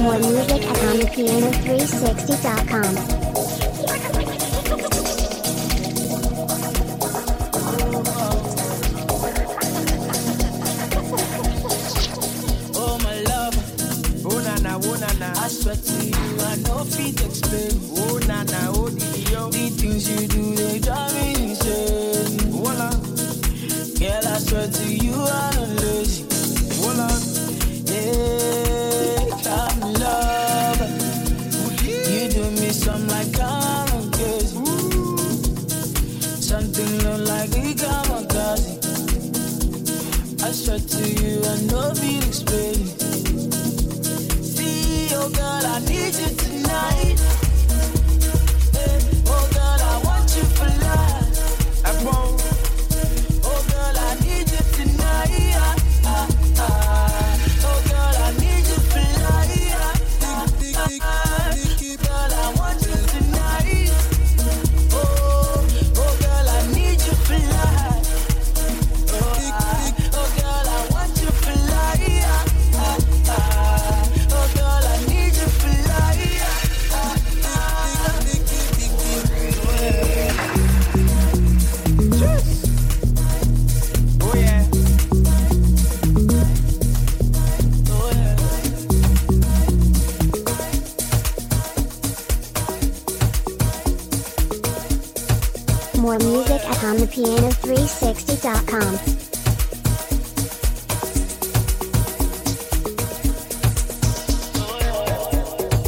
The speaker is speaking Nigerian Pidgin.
More music at HondaPiano360.com. Oh my love, oh na na, oh na na. I swear to you, I know fit explain. Oh na na, oh di yo. The things you do, they drive me insane. Voila, girl, I swear to you, I'm not lazy. Voila, yeah, I'm in love. You do me some like I'm crazy. Something look like we come on I swear to you, I know feel explain. See, oh girl, I need you tonight. Eh, oh girl, I want you for life. I won't. Oh girl, I need you tonight. Ah, ah, ah. Oh girl, I need you for life. Ah, ah, ah. Girl, I want you tonight. Oh, oh girl, I need you for life. Oh, I- oh, girl, I want you for life. Ah, ah, ah. Oh, girl, I need you for life. Ah, ah, ah. Oh, yeah. Oh, yeah. More music at HondaPiano360.com.